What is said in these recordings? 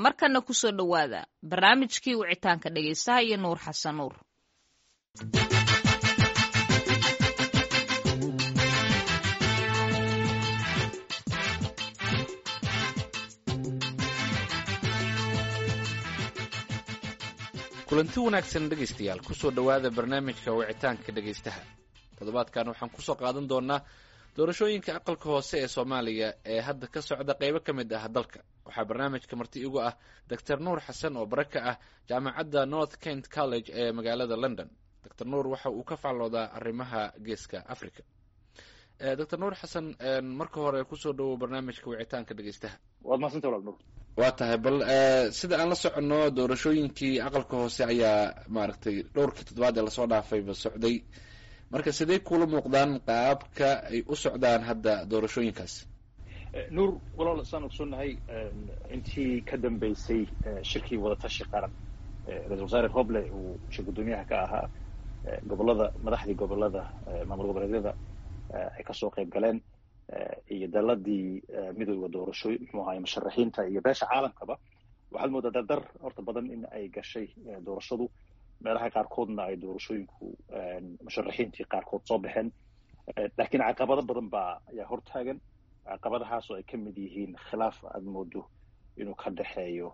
markana kusoo dhowaada barnaamijkii wicitaanka dhegaystaha iyo nuur xasan nuur kulanti wanaagsan dhegaystayaal kusoo dhowaada barnaamijka wicitaanka dhegaystaha toddobaadkan waxaan kusoo qaadan doonaa doorashooyinka aqalka hoose ee soomaaliya ee hadda ka socda qeybo ka mid ah dalka waxaa barnaamijka marti igu ah doctor nuur xasan oo bare ka ah jaamacadda north kent college ee magaalada london doctor nuur waxa uu ka faalloodaa arrimaha geeska africa doctor nuur xasan marka hore kusoo dhowow barnaamijka wicitaanka dhegaystaha waad mahadsanta walaal nuur waa tahay bal sida aan la soconno doorashooyinkii aqalka hoose ayaa maaragtay dhowrkii toddobaad ee lasoo dhaafayba socday marka sidee kula muuqdaan qaabka ay u socdaan hadda doorashooyinkaas nuur walaal saan ogsoonnahay intii ka dambeysay shirkii wadatashi qaran ra-isul wasaare roble uu shir guddoomiyaha ka ahaa gobolada madaxdii gobolada maamul goboleedyada ay kasoo qayb galeen iyo daladii midooda doorashooy muxuu ahaye musharaxiinta iyo beesha caalamkaba waxaad moodaa dardar horta badan in ay gashay doorashadu meelaha qaarkoodna ay doorashooyinku musharaxiintii qaarkood soo baxeen laakiin caqabado badan baa ayaa hortaagan caqabadahaas oo ay ka mid yihiin khilaaf aad moodo inuu ka dhexeeyo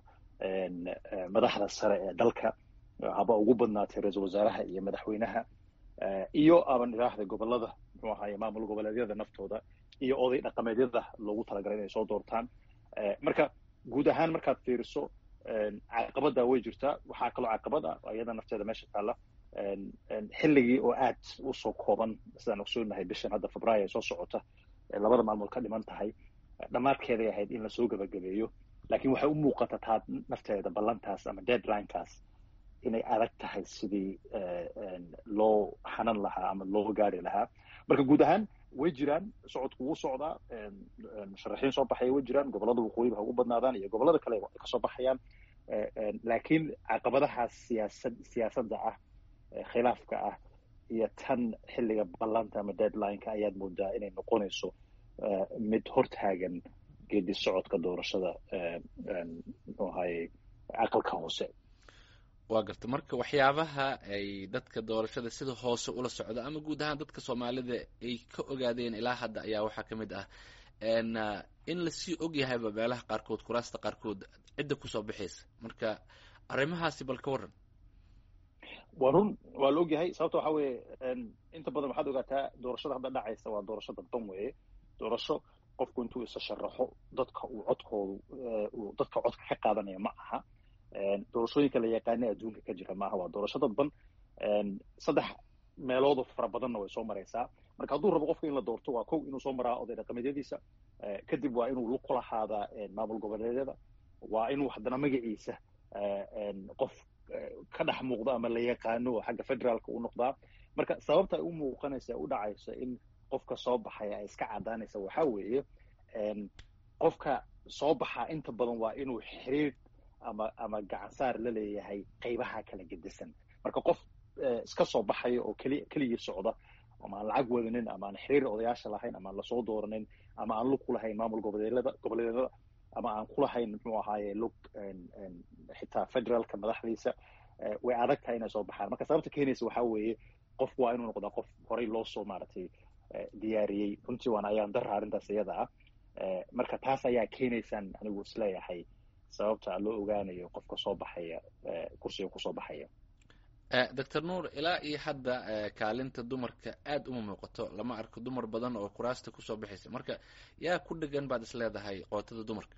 madaxda sare ee dalka haba ugu badnaatay ra-iisul wasaaraha iyo madaxweynaha iyo aban idhaahda gobolada muxuu ahaye maamul goboleedyada naftooda iyo oday dhaqameedyada loogu talagalay inay soo doortaan marka guud ahaan markaad fiiriso caqabada way jirtaa waxaa kaloo caqabad ah iyada nafteeda meesha taalla xilligii oo aad usoo kooban sidaan ogsoonahay bishan hadda febraayo soo socota labada maalmood ka dhiman tahay dhammaadkeeday ahayd in lasoo gebagabeeyo laakiin waxay u muuqata taa nafteeda ballantaas ama deadlinekaas inay adag tahay sidii loo xanan lahaa ama loo gaari lahaa marka guud ahaan way jiraan socodku wuu socdaa musharaxiin soo baxaya way jiraan gobolada waqooyiba ha ugu badnaadaan iyo gobolada kale ay kasoo baxayaan laakiin caqabadahaas siyaasad siyaasadda ah khilaafka ah iyo tan xilliga ballanta ama deadlineka ayaad moodaa inay noqonayso mid hortaagan geedi socodka doorashada muxuu ahaye aqalka hoose waa garta marka waxyaabaha ay dadka doorashada sida hoose ula socda ama guud ahaan dadka soomaalida ay ka ogaadeen ilaa hadda ayaa waxaa ka mid ah in lasii og yahayba meelaha qaarkood kuraasta qaarkood cidda kusoo baxaysa marka arrimahaasi bal ka waran waa run waa la og yahay sababta waxa weeye inta badan waxaad ogaataa doorashada hadda dhacaysa waa doorasho dadban weeye doorasho qofku intuu isa sharaxo dadka uu codkoodu uu dadka codka ka qaadanaya ma aha doorashooyinka la yaqaana adduunka ka jira maaha waa doorasho dadban saddex meeloodoo fara badanna way soo maraysaa marka hadduu rabo qofka in la doorto waa kow inuu soo maraa oday dhaqameedyadiisa kadib waa inuu lug ku lahaadaa maamul goboleedyada waa inuu haddana magaciisa qof ka dhex muuqdo ama la yaqaano oo xagga federaalka u noqdaa marka sababta ay u muuqanaysa u dhacaysa in qofka soo baxaya ay iska caddaanaysa waxaa weeye qofka soo baxa inta badan waa inuu xiriir ama ama gacansaar la leeyahay qaybaha kala gedisan marka qof iska soo baxaya oo keli keligii socda ama aan lacag wadanin ama aan xiriir odayaasha lahayn ama aan lasoo dooranin ama aan lug ku lahayn maamul goboleedyada goboleedyada ama aan ku lahayn muxuu ahaaye lug xitaa federaalka madaxdiisa way adag tahay inay soo baxaan marka sababta keenaysa waxaa weeye qofku waa inuu noqdaa qof horey loo soo maaragtay diyaariyey runtii waana ayaan dara arrintaas iyada ah marka taas ayaa keenaysaan anigu isleeyahay sababta loo ogaanayo qofka soo baxaya kursiga kusoo baxaya doctor nuur ilaa iyo hadda kaalinta dumarka aad uma muuqato lama arko dumar badan oo kuraasta kusoo baxaysa marka yaa ku dhegan baad is leedahay qootada dumarka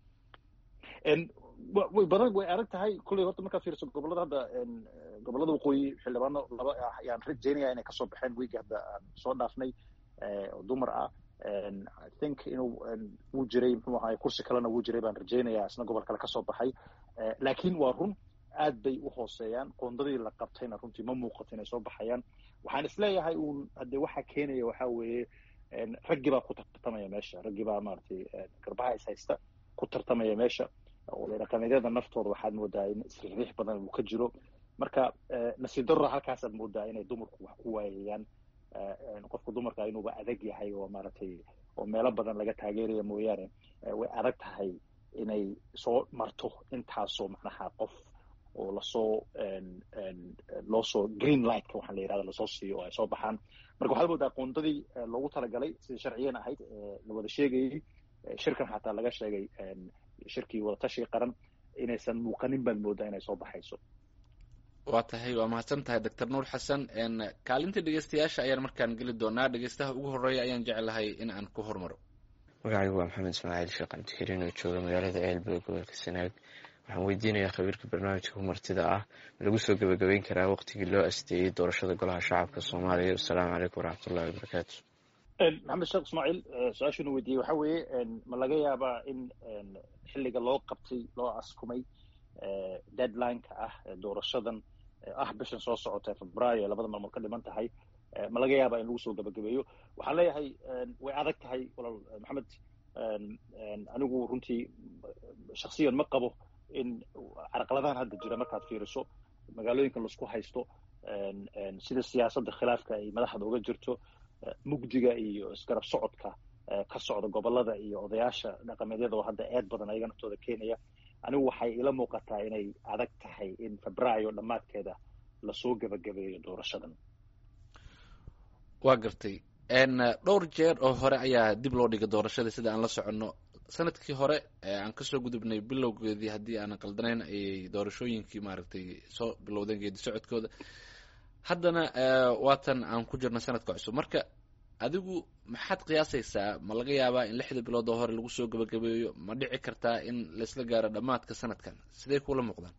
way badan way adag tahay kulley horta markaad fiiriso gobolada hadda gobolada waqooyi xildhibaano laba ah ayaan rajaynaya inay kasoo baxeen wiigi hadda aan soo dhaafnay oo dumar ah i think inuu wuu jiray muxuu ahaay kursi kalena wuu jiray baan rajaynaya isna gobol kale kasoo baxay laakiin waa run aad bay u hooseeyaan qoondadii la qabtayna runtii ma muuqato inay soo baxayaan waxaan isleeyahay uun haddee waxaa keenaya waxaa weeye raggii baa ku tartamaya meesha raggii baa maaragtay garbaha is haysta ku tartamaya meesha oday dhaqameedyada naftooda waxaad moodaa in isriix badan uu ka jiro marka nasiib darro halkaasaad moodaa inay dumarku wax ku waayayaan qofka dumarka inuuba adag yahay oo maaragtay oo meelo badan laga taageeraya mooyaane way adag tahay inay soo marto intaasoo macnaha qof oo lasoo loo soo green lightka waxaa la yirahda lasoo siiyo oo ay soo baxaan marka waxaad moodaa qoondadii loogu talagalay sidai sharciyan ahayd la wada sheegayey shirkan xataa laga sheegay shirkii wadatashiga qaran inaysan muuqanin baad moodaa inay soo baxayso waa tahay waa mahadsan tahay doctor nuur xasan kaalinta dhegeystayaasha ayaan markaan geli doonaa dhegeystaha ugu horeeya ayaan jeclahay in aan ku hormaro magacaygu waa maxamed ismaaciil sheekh cabdikariin oo jooga magaalada ceelbog gobolka sanaag waxaan weydiinayaa khabiirka barnaamijka humartida ah ma lagu soo gebagabeyn karaa waqtigii loo asteeyey doorashada golaha shacabka soomaaliya wasalaamu calaykum waraxmatullahi wabarakaatu maxamed sheekh ismaaciil su-aashuna weydiiyey waxa weeye ma laga yaabaa in xilliga loo qabtay loo askumay deadline-ka ah doorashadan ah bishan soo socota februaayo labada maalmood ka dhiman tahay ma laga yaabaa in lagu soo gebagabeeyo waxaan leeyahay way adag tahay walaal maxamed anigu runtii shaksiyan ma qabo in carqaladahan hadda jira markaad fiiriso magaalooyinkan laisku haysto sida siyaasadda khilaafka ay madaxda uga jirto mugdiga iyo isgarab socodka ka socda gobolada iyo odayaasha dhaqameedyada oo hadda eed badan ayaga naftooda keenaya anigu waxay ila muuqataa inay adag tahay in febraayo dhammaadkeeda lasoo gebagabeeyo doorashadan waa gartay dhowr jeer oo hore ayaa dib loo dhigay doorashada sida aan la soconno sanadkii hore aan kasoo gudubnay bilowgeedii haddii aanan qaldanayn ayay doorashooyinkii maaragtay soo bilowdeen geedi socodkooda haddana waatan aan ku jirno sanadka cusub marka adigu maxaad qiyaasaysaa ma laga yaabaa in lixda bilood oo hore lagu soo gebagabeeyo ma dhici kartaa in laisla gaaro dhammaadka sanadkan sidee kula muuqdaan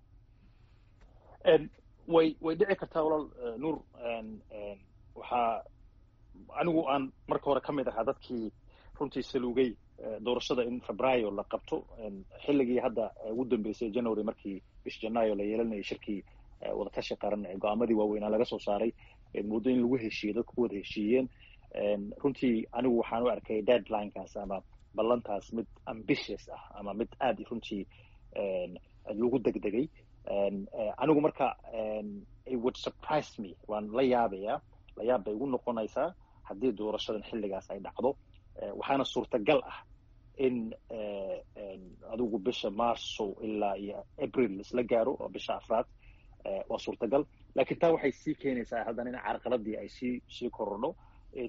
way way dhici kartaa walaal nuur waxaa anigu aan marka hore ka mid ahaa dadkii runtii saluugay doorashada in febraayo la qabto xilligii hadda ugu dambeysay january markii bish janaayo la yeelanayay shirkii wadatashi qaran ee go-aamadii waaweynaa laga soo saaray muddo in lagu heshiiyey dadku ku wada heshiiyeen runtii anigu waxaan u arkay deadlinekaas ama ballantaas mid ambitious ah ama mid aad runtii lagu degdegay anigu marka it would surprise me waan la yaabayaa la yaab bay igu noqonaysaa haddii doorashadan xilligaas ay dhacdo waxaana suurtagal ah in adigu bisha marso ilaa iyo april isla gaaro oo bisha afraad waa suurtagal lakiin taa waxay sii keenaysaa haddana in carqaladii ay sii sii korodho in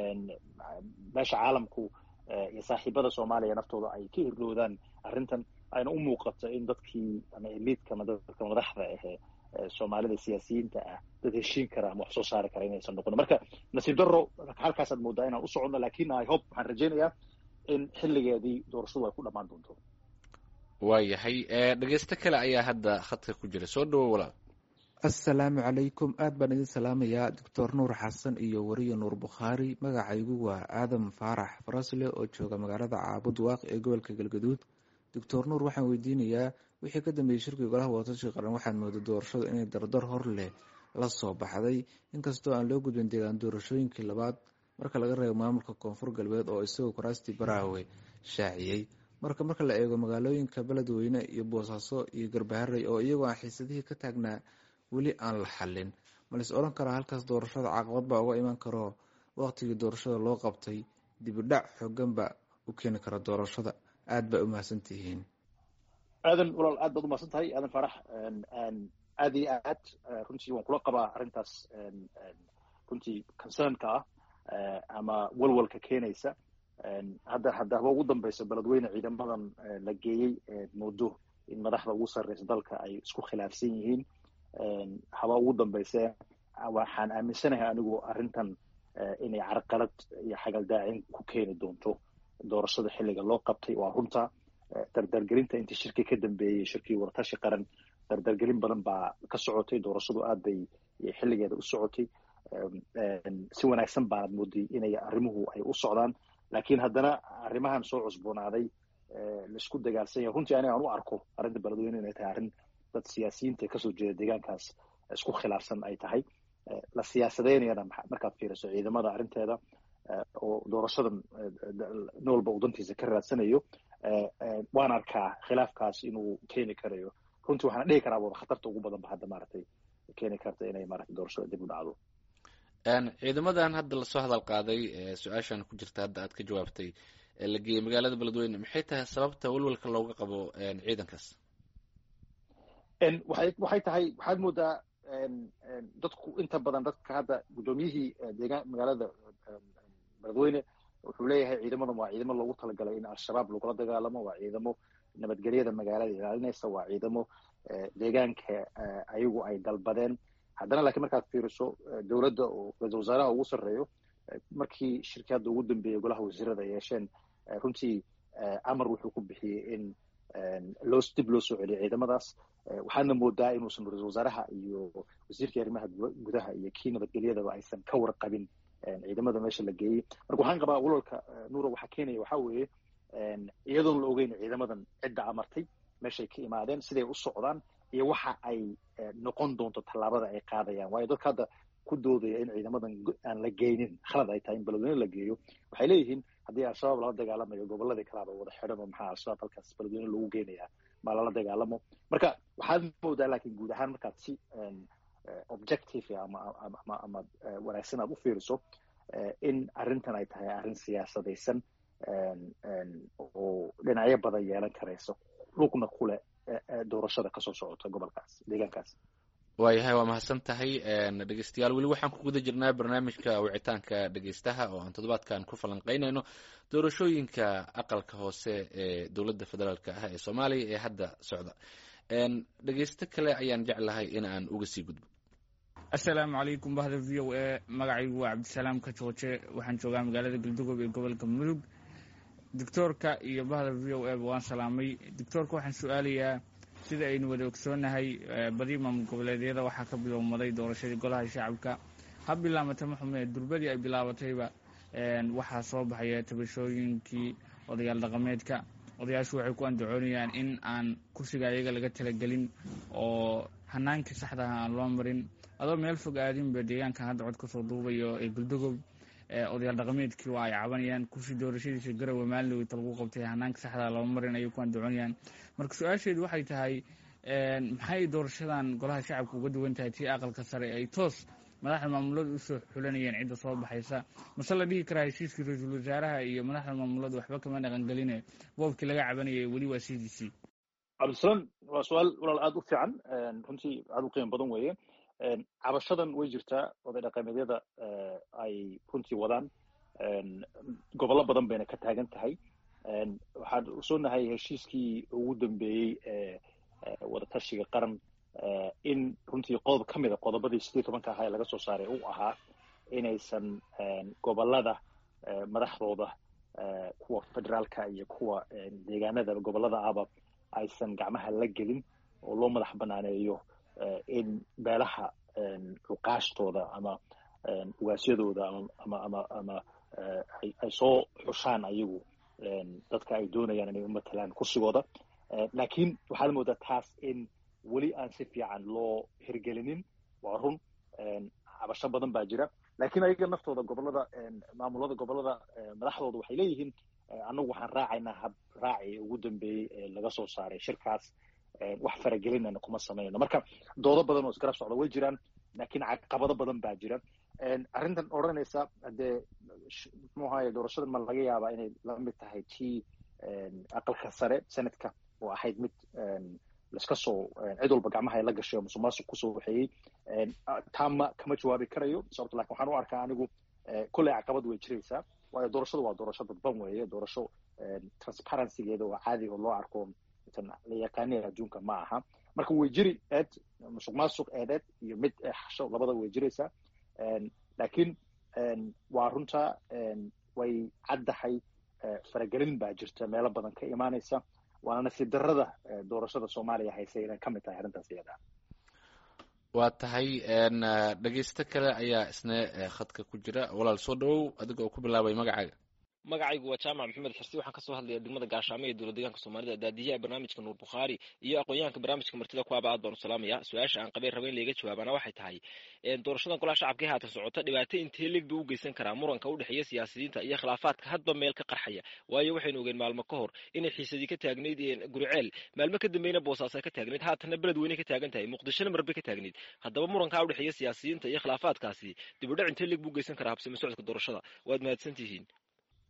meesha caalamku iyo saaxiibada soomaaliya naftooda ay ka hirloodaan arrintan ayna u muuqato in dadkii ama eliidka ama dadka madaxda ahee soomaalida siyaasiyiinta ah dad heshiin kara ama wax soo saari kara inaysan noqon marka nasiib daro halkaasaad moodaa inaan u soconno lakin i hope waxaan rajaynayaa in xilligeedii doorashadu ay ku dhammaan doonto waayahay dhegeysto kale ayaa hadda khadka ku jira soo dhawo walaal assalaamu calaykum aad baan idin salaamayaa doctor nuur xasan iyo wariye nuur bukhaari magacaygu waa aadam faarax farasle oo jooga magaalada caabud waaq ee gobolka galgaduud doctor nuur waxaan weydiinayaa wixii ka dambeeyey shirkii golaha wadatashiga qaran waxaad mooday doorashadu inay dardar hor leh la soo baxday inkastoo aan loo gudbin deegaan doorashooyinkii labaad marka laga reebo maamulka koonfur galbeed oo isagoo kuraastii baraawe shaaciyey marka marka la eego magaalooyinka beledweyne iyo boosaaso iyo garbaharey oo iyagoo aan xiisadihii ka taagnaa weli aan la xallin malais odhan karaa halkaas doorashada caqabad baa uga iman karo waqtigii doorashada loo qabtay dibidhac xoogan ba u keeni kara doorashada aad baa umahadsantihiin aadan walaal aad baad umahadsan tahay aadan faarax aad iyo aad runtii waan kula qabaa arrintaas runtii concernka ah ama walwalka keenaysa hadda hadda haba ugu dambeyso beledweyne ciidamadan la geeyey moodo in madaxda ugu sarreysa dalka ay isku khilaafsan yihiin haba ugu dambeyse waxaan aaminsanahay anigu arrintan inay carqalad iyo xagaldaacin ku keeni doonto doorashada xilliga loo qabtay waa runta dardargelinta intii shirkii ka dambeeyey shirkii waratashi qaran dardargelin badan baa ka socotay doorashadu aad bay xilligeeda u socotay si wanaagsan baanad mooday inay arrimuhu ay u socdaan lakiin haddana arrimahan soo cusboonaaday laisku dagaalsan yahay runtii aniga aan u arko arrinta beledweyne inay tahay arrin dad siyaasiyiinta kasoo jeeda deegaankaas isku khilaafsan ay tahay la siyaasadeynayana markaad fiiriso ciidamada arrinteeda oo doorashadan nin walba uu dantiisa ka raadsanayo waan arkaa khilaafkaas inuu keeni karayo runtii waxaana dhihi karaa wada khatarta ugu badan ba hadda maaragtay keeni karta inay maaragtay doorashada dib u dhacdo ciidamadan hadda lasoo hadal qaaday su-aashan ku jirta hadda aad ka jawaabtay la geeyey magaalada beledweyne maxay tahay sababta welwelka looga qabo ciidankaas waxay waxay tahay waxaad moodaa dadku inta badan dadka hadda guddoomiyihii deegaan magaalada beledweyne wuxuu leeyahay ciidamadan waa ciidamo loogu talagalay in al-shabaab lagula dagaalamo waa ciidamo nabadgelyada magaalada ilaalinaysa waa ciidamo deegaanka ayagu ay dalbadeen haddana lakiin markaad fiiriso dowladda oo ra-isul wasaaraha ugu sarreeyo markii shirkii hadda ugu dambeeyey golaha wasiirada yeesheen runtii amar wuxuu ku bixiyey in loo dib loo soo celiyo ciidamadaas waxaadna moodaa inuusan ra-isul wasaaraha iyo wasiirkii arrimaha gudaha iyo kii nabadgelyadaba aysan ka warqabin ciidamada meesha la geeyey marka waxaan qabaa walwalka nuura waxaa keenaya waxaa weeye iyadoon la ogeyn ciidamadan cidda amartay meeshay ka imaadeen siday u socdaan iyo waxa ay noqon doonto tallaabada ay qaadayaan waayo dadka hadda ku doodaya in ciidamadan aan la geynin khalad ay tahay in beledweyne la geeyo waxay leeyihiin haddii al-shabaab lala dagaalamayo goboladii kalaaba wada xidhan oo maxaa al-shabaab halkaas beledweyne loogu geenayaa ma lala dagaalamo marka waxaad moodaa laakiin guud ahaan markaad si objective ama ama ama wanaagsan aad u fiiriso in arrintan ay tahay arrin siyaasadaysan oo dhinacyo badan yeelan karayso lugna kule doorashada kasoo socota gobolkaas deegaankaas waayahay waa mahadsan tahay dhegeystayaal weli waxaan ku guda jirnaa barnaamijka wicitaanka dhegeystaha oo aan toddobaadkan ku falanqeynayno doorashooyinka aqalka hoose ee dowladda federaalk ah ee soomaaliya ee hadda socda dhegeysto kale ayaan jeclahay in aan uga sii gudbo assalaamu calaykum bahda v o a magacaygu waa cabdisalaam kajooje waxaan joogaa magaalada galdugob ee gobolka mudug doctoorka iyo bahda v o a ba waan salaamay doctoorka waxaan su-aalayaa sida aynu wada ogsoonahay badi maamul goboleedyada waxaa ka bilowmaday doorashadii golaha shacabka ha bilaamata maxume durbadii ay bilaabatayba waxaa soo baxaya tabashooyinkii odayaal dhaqameedka odayaashu waxay ku andacoonayaan in aan kursiga ayaga laga talagelin oo hanaankii saxdaha aan loo marin adoo meel fog aadinba deegaankan hadda cod kasoo duubayo ee guldogob odayaal dhaqameedkii waa ay cabanayaan kursi doorashadiisa garowe maalin lagu qabtay hanaanka saxdaa loo marin ayay ku andacoonayaan marka su-aasheedu waxay tahay maxay doorashadan golaha shacabka uga duwan tahay tii aqalka sare ay toos madaxda maamulada usoo xulanayeen cidda soo baxaysa mase la dhihi karaa heshiiskii ra-iisul wasaaraha iyo madaxda maamulada waxba kama dhaqangeline boobkii laga cabanayay weli waa c d c cabdisalaam waa su-aal walaal aada u fiican runtii aada u qiimo badan weeye cabashadan way jirtaa oday dhaqameedyada ay runtii wadaan gobollo badan bayna ka taagan tahay waxaan usoonahay heshiiskii ugu dambeeyey ee wadatashiga qaran in runtii qodob ka mid a qodobadii sideed tobanka ahaa ee laga soo saaray uu ahaa inaysan gobolada madaxdooda kuwa federaalka iyo kuwa deegaanada gobolada ahba aysan gacmaha la gelin oo loo madax banaaneeyo in beelaha cuqaashtooda ama ugaasyadooda ama ama ama ay soo xushaan ayagu dadka ay doonayaan inay u matalaan kursigooda laakiin waxaad moodaa taas in weli aan si fiican loo hirgelinin waa run cabasho badan baa jira lakiin ayaga naftooda gobolada maamulada gobolada madaxdooda waxay leeyihiin annagu waxaan raacaynaa hab raaci ugu dambeeyey ee laga soo saaray shirkaas wax faragelinana kuma samaynayno marka doodo badan oo isgarab socda way jiraan laakiin caqabado badan baa jira arrintan odhanaysa haddee muxuu ahaye doorashadan ma laga yaabaa inay la mid tahay tii aqalka sare senadka oo ahayd mid laiska soo cid walba gacmaha ay la gashay oo musuq maasuq kusoo waxeeyey taama kama jawaabi karayo sababto lakin waxaan u arkaa anigu kolley caqabad way jiraysaa waayo doorashadu waa doorasho dadban weeye doorasho transparencygeeda oo caadi oo loo arko intan la yaqaanaya adduunka ma aha marka way jiri eed musuq maasuq eedeed iyo mid xasho labada way jiraysaa laakiin waa runta way caddahay faragelin baa jirta meelo badan ka imaanaysa waana nasiib darrada doorashada soomaaliya haysa inay ka mid tahay arrintaas iyada waa tahay dhegeysto kale ayaa isna khadka ku jira walaal soo dhawow adiga oo ku bilaabay magacaaga magacaygu waa jaamac maxamed xirsi waxaan kasoo hadlaya degmada gaashaamo ee dowlad deegaanka soomaalida daadiyaha barnaamijka nuur bukhaari iyo aqoon-yahanka barnaamijka martida kuwaaba aad baan u salaamaya su-aasha aan qabeen raba in layga jawaabana waxay tahay doorashadan golaha shacabka ee haatan socota dhibaato intee leeg buu u geysan karaa muranka u dhexeeya siyaasiyiinta iyo khilaafaadka hadba meel ka qarxaya waayo waxaynu ogeen maalmo ka hor inay xiisadii ka taagnayd guriceel maalmo ka dambeyna boosaas ay ka taagnayd haatanna beled weyne ka taagan tahay muqdishona marbe ka taagnayd haddaba murankaa u dhexeeya siyaasiyiinta iyo khilaafaadkaasi dibudhac intee leeg buu u geysan karaa habsame socodka doorashada waad mahadsantihiin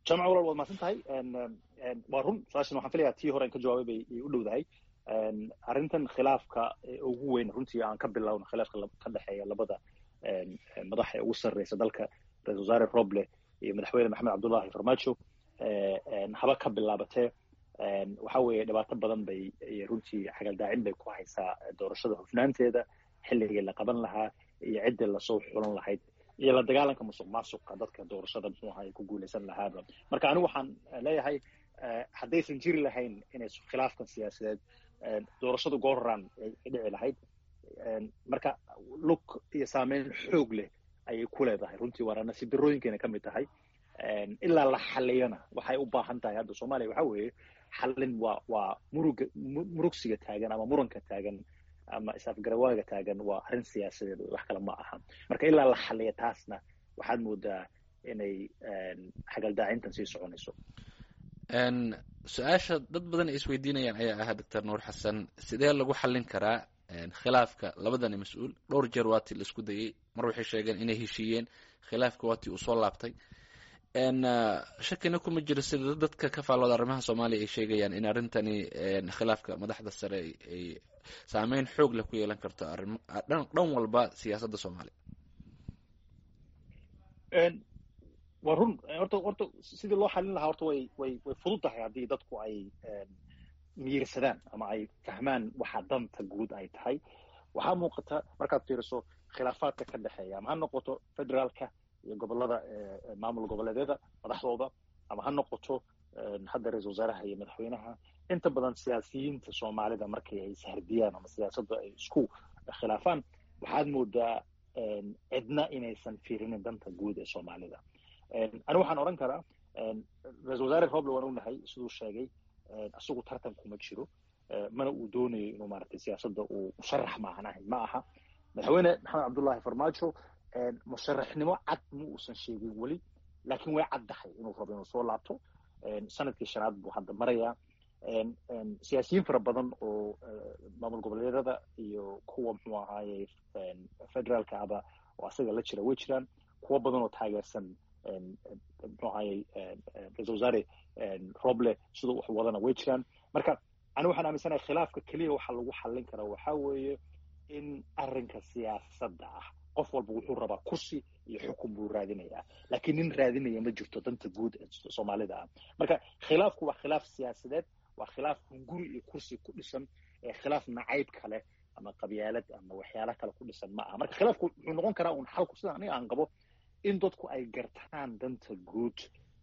jaamac walaal waad mahadsan tahay waa run su-aashan waxaan filayaa tii hore an ka jawaabay bay u dhowdahay arrintan khilaafka ugu weyn runtii aan ka bilowno khilaafka ka dhexeeya labada madaxa ee ugu sarreysa dalka ra-isul wasaare roble iyo madaxweyne maxamed cabdullahi farmaajo haba ka bilaabatee waxa weeye dhibaato badan bay runtii xagaldaacin bay ku haysaa doorashada hufnaanteeda xilligii la qaban lahaa iyo ciddii lasoo xulan lahayd iyo la dagaalanka musuq maasuqa dadka doorashada muxuu ahaa ay ku guuleysan lahaaba marka anigu waxaan leeyahay haddaysan jiri lahayn inay khilaafkan siyaasadeed doorashadu goorran ay dhici lahayd marka lug iyo saameyn xoog leh ayay ku leedahay runtii waana nasiib darooyinkeena ka mid tahay ilaa la xaliyana waxay u baahan tahay hadda soomaaliya waxa weeye xallin waa waa muruga murugsiga taagan ama muranka taagan ama is-afgarawaaga taagan waa arrin siyaasadeed wax kale ma aha marka ilaa la xaliya taasna waxaad moodaa inay xagaldaacintan sii soconayso su-aasha dad badan ay isweydiinayaan ayaa ahaa doctor nuur xasan sidee lagu xallin karaa khilaafka labadani mas-uul dhowr jeer waatii la isku dayey mar waxay sheegeen inay heshiiyeen khilaafka waatii uu soo laabtay shakina kuma jiro sida dadka ka faallooda arrimaha soomaaliya ay sheegayaan in arrintani khilaafka madaxda sare ay saameyn xoog leh ku yeelan karto arrim dhan walba siyaasadda soomaaliya waa run horta horta sidii loo xalin lahaa horta way way way fudud tahay haddii dadku ay miirsadaan ama ay fahmaan waxa danta guud ay tahay waxaa muuqata markaad fiiriso khilaafaadka ka dhexeeya ama ha noqoto federaalka iyo gobolada maamul goboleedyada madaxdooda ama ha noqoto hadda ra-isul wasaaraha iyo madaxweynaha inta badan siyaasiyiinta soomaalida markii ay ishardiyaan ama siyaasadda ay isku khilaafaan waxaad moodaa cidna inaysan fiirinin danta guud ee soomaalida ani waxaan odhan karaa ra-isul wasaare roble waan ognahay siduu sheegay isagu tartan kuma jiro mana uu doonayo inuu maaragtay siyaasadda uu musharax maahan ahayn ma aha madaxweyne maxamed cabdullahi farmaajo musharaxnimo cad ma uusan sheegin weli laakiin way caddahay inuu rabo inuu soo laabto sanadkii shanaad buu hadda marayaa siyaasiyiin fara badan oo maamul goboleedyada iyo kuwa muxuu ahaaye federaalka aba oo asaga la jira way jiraan kuwo badan oo taageersan muxuu ahaaye ra-isul wasaare roble siduu wax wadana way jiraan marka ani waxaan aaminsanahay khilaafka keliya waxa lagu xallin karaa waxaa weeye in arrinka siyaasadda ah qof walba wuxuu rabaa kursi iyo xukun buu raadinayaa laakiin nin raadinaya ma jirto danta guud ee soomaalida ah marka khilaafku waa khilaaf siyaasadeed waa khilaaf hunguri iyo kursi ku dhisan ee khilaaf nacayb kale ama qabyaalad ama waxyaala kale ku dhisan ma aha marka khilaafku wuxuu noqon karaa un xalku sida aniga aan qabo in dadku ay gartaan danta guud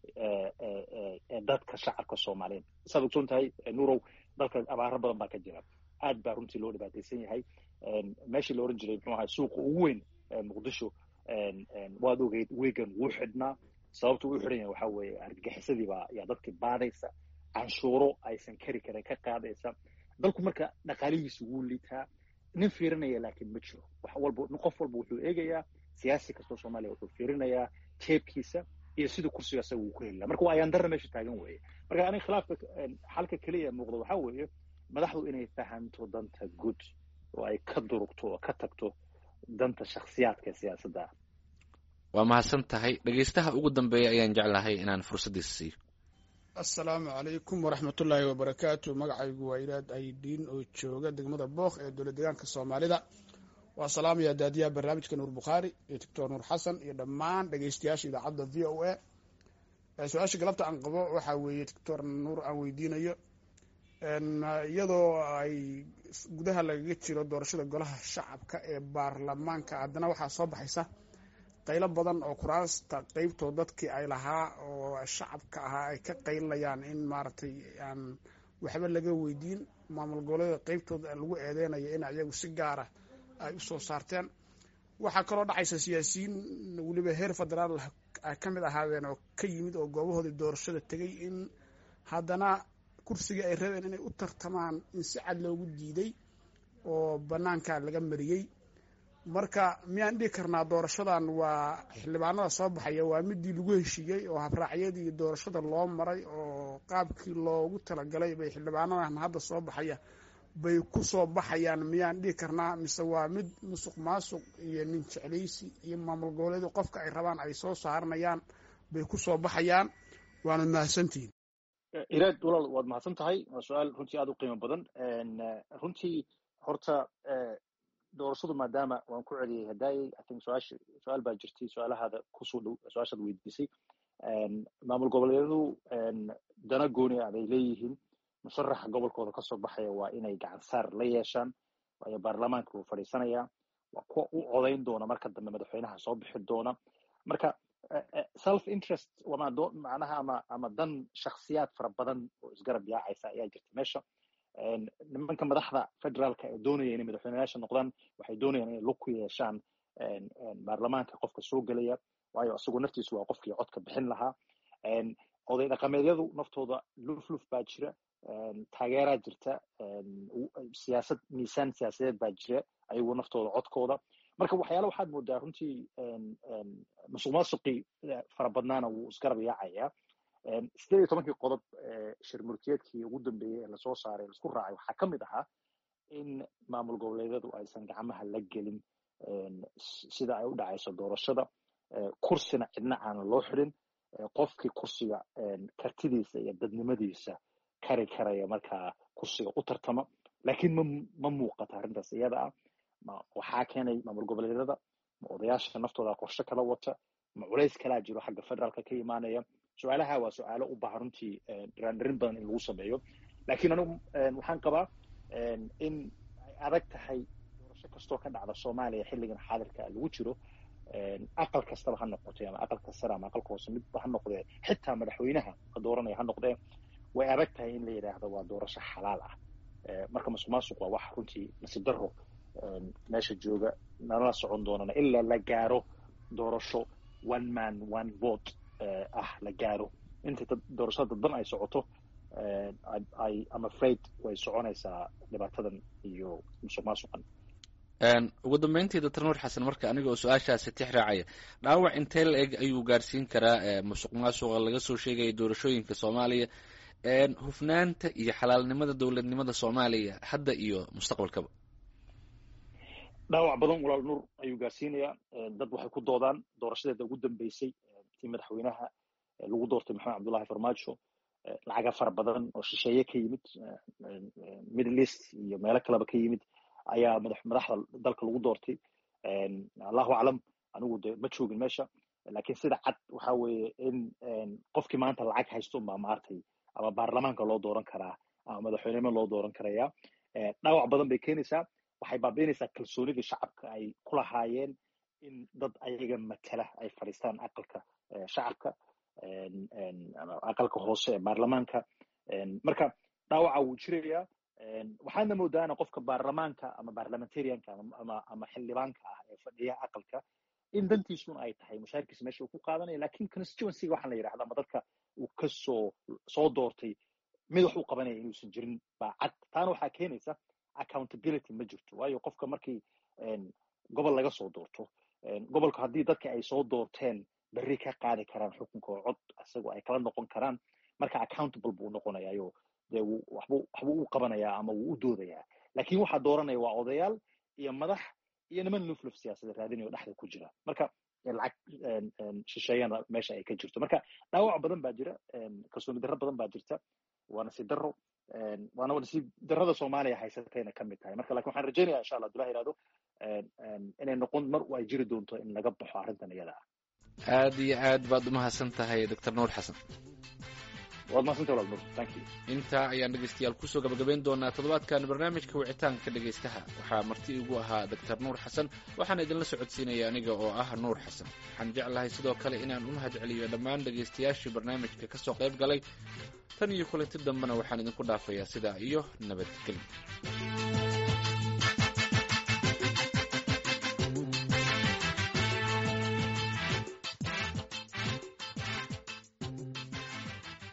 ee dadka shacabka soomaaliyeed saad ogsoon tahay nurow dalka abaaro badan baa ka jira aad baa runtii loo dhibaataysan yahay meeshii la oran jiray muxuu ahay suuqa ugu weyn muqdisho waad ogeyd wegan wuu xidhnaa sababta uu xidhan yahay waxaa weeye argagixisadii baa yaa dadkii baadaysa canshuuro aysan kari karin ka qaadaysa dalku marka dhaqaalihiisu wuu liitaa nin fiirinaya laakiin ma jiro wax walba qof walba wuxuu eegayaa siyaasi kastoo soomaaliya wuxuu fiirinayaa jeebkiisa iyo siduu kursiga asaga uu ku heli laha marka waa ayaan darra meesha taagan weeye marka aniga khilaafka xalka keliya muuqda waxaa weeye madaxdu inay fahanto danta guud oo ay ka durugto oo ka tagto danta shakhsiyaadka ee siyaasadda ah waa mahadsan tahay dhegeystaha ugu dambeeya ayaan jeclahay inaan fursaddiisa siiyo assalaamu calaykum waraxmatullaahi wabarakaatu magacaygu waa ilaad aydiin oo jooga degmada book ee dowlad deegaanka soomaalida waa salaamaya daadiyaha barnaamijka nuur bukhaari iyo doctor nuur xasan iyo dhammaan dhegeystayaasha idaacadda v o a su-aasha galabta aan qabo waxaa weeye doctor nuur aan weydiinayo iyadoo ay gudaha lagaga jiro doorashada golaha shacabka ee baarlamaanka haddana waxaa soo baxaysa qaylo badan oo kuraasta qeybtood dadkii ay lahaa oo shacabka ahaa ay ka qaylinayaan in maaragtay aan waxba laga weydiin maamul goboleeda qeybtood lagu eedeynayo in ayagu si gaara ay u soo saarteen waxaa kaloo dhacaysa siyaasiyiin weliba heer federaal ay ka mid ahaadeen oo ka yimid oo goobahoodii doorashada tegay in haddana kursigii ay rabeen inay u tartamaan in si cad loogu diiday oo bannaanka laga mariyey marka miyaan dhihi karnaa doorashadan waa xildhibaanada soo baxaya waa midii lagu heshiiyey oo habraacyadii doorashada loo maray oo qaabkii loogu talagalay bay xildhibaanadan hadda soo baxaya bay ku soo baxayaan miyaan dhihi karnaa mise waa mid musuq maasuq iyo nin jeclaysi iyo maamul goboleedu qofka ay rabaan ay soo saaranayaan bay ku soo baxayaan waana mahadsantihiin iraad walaal waad mahadsan tahay waa su-aal runtii aada u qiimo badan runtii horta doorashadu maadaama waan ku celiyey hadaayey i think su-aasha su-aal baa jirtay su-aalahaada kusoo dhow su-aashaad weydiisay maamul goboleedyadu dana gooni ah bay leeyihiin musharaxa gobolkooda kasoo baxaya waa inay gacan saar la yeeshaan waayo baarlamaanka wuu fadhiisanayaa waa kuwa u codayn doona marka dambe madaxweynaha soo bixi doona marka self interest macnaha ama ama dan shaksiyaad fara badan oo isgarab yaacaysa ayaa jirta meesha nimanka madaxda federaalka ee doonaya inay madaxweyneyaasha noqdaan waxay doonayaan inay lug ku yeeshaan baarlamaanka qofka soo gelaya waayo isagu naftiisu waa qofkii codka bixin lahaa oday dhaqameedyadu naftooda lufluf baa jira taageeraa jirta siyaasad miisaan siyaasadeed baa jira ayagu naftooda codkooda marka waxyaala waxaad moodaa runtii musuq maasuqii fara badnaana wuu isgarab yaacayaa sideed iyo tobankii qodob shir murtiyeedkii ugu dambeeyey ee lasoo saaray laisku raacay waxaa ka mid ahaa in maamul goboleedyadu aysan gacmaha la gelin sida ay u dhacayso doorashada kursina cidna aanan loo xidhin qofkii kursiga kartidiisa iyo dadnimadiisa kari karaya markaa kursiga u tartama laakiin ma ma muuqata arrintaas iyada ah ma waxaa keenay maamul goboleedyada ma odayaasha naftooda qorshe kala wata ma culays kalaa jiro xagga federaalka ka imaanaya su-aalaha waa su-aalo u baahan runtii dhiraandhirin badan in lagu sameeyo laakiin anigu waxaan qabaa in ay adag tahay doorasho kastoo ka dhacda soomaaliya xilligan xaadirka lagu jiro aqal kastaba ha noqotay ama aqalka sare ama aqalka hoose midba ha noqdee xitaa madaxweynaha la dooranaya ha noqdee way adag tahay in la yidhaahdo waa doorasho xalaal ah marka masuq maasuq waa wax runtii nasiib daro meesha jooga nalala socon doonana ilaa la gaaro doorasho one man one vote ah la gaaro inta doorashada dadban ay socoto ay am afraid way soconaysaa dhibaatadan iyo musuq maasuqan ugu dambeyntii doctor nuur xasan marka aniga oo su-aashaasi tix raacaya dhaawac intee la eg ayuu gaarsiin karaa musuq maasuqa laga soo sheegaya doorashooyinka soomaaliya hufnaanta iyo xalaalnimada dowladnimada soomaaliya hadda iyo mustaqbalkaba dhaawac badan walaal nuur ayuu gaarsiinayaa dad waxay ku doodaan doorashadeeda ugu dambeysay tii madaxweynaha lagu doortay maxamed cabdullahi farmaajo lacaga fara badan oo shisheeye ka yimid middle east iyo meelo kaleba ka yimid ayaa madaxda dalka lagu doortay allahu aclam anigu de ma joogin meesha lakiin sida cad waxa weeye in qofkii maanta lacag haysto unbaa maartay ama baarlamaanka loo dooran karaa ama madaxweynimo loo dooran karaya dhaawac badan bay keenaysaa waxay baabiinaysaa kalsoonidii shacabka ay ku lahaayeen in dad ayaga matala ay fadhiistaan aqalka shacabka aqalka hoose ee baarlamaanka marka dhaawaca wuu jirayaa waxaadna moodaana qofka baarlamaanka ama barlamentarianka ama ama xildhibaanka ah ee fadhiya aqalka in dantiisun ay tahay mushaarkiisa meesha uu ku qaadanaya lakin constituencyga waxaan la yidhahda ama dadka uu kasoo soo doortay mid wax u qabanaya inuusan jirin baa cad taana waxaa keenaysa accountability ma jirto waayo qofka markii gobol laga soo doorto gobolka haddii dadka ay soo doorteen berri ka qaadi karaan xukunka oo cod isagoo ay kala noqon karaan marka accountable buu noqonayayo dee waxbuu waxbuu u qabanayaa ama wuu u doodayaa lakin waxaa dooranaya waa odayaal iyo madax iyo niman lufluf siyaasada raadinayo dhexda ku jira marka lacag shisheeyana meesha ay ka jirto marka dhaawac badan baa jira kalsooni darro badan baa jirta waa nasiib darro waana nasiib darrada soomaaliya haysatayna ka mid tahay marka lakin waxaan rajaynaya insha allah abdullahi ihahdo inay noqon mar ay jiri doonto in laga baxo arrintan iyada ah aad iyo aad baad umahadsan tahay doctor nuur xasan waad mahadsantahay walaal nuur thank you intaa ayaan dhegeystayaal kusoo gabagabayn doonaa toddobaadkan barnaamijka wicitaanka dhegeystaha waxaa marti igu ahaa doctor nuur xasan waxaan idinla socodsiinaya aniga oo ah nuur xasan waxaan jeclahay sidoo kale inaan u mahad celiyo dhammaan dhegeystayaashii barnaamijka kasoo qayb galay tan iyo kulanti dambena waxaan idinku dhaafayaa sidaa iyo nabadgelyo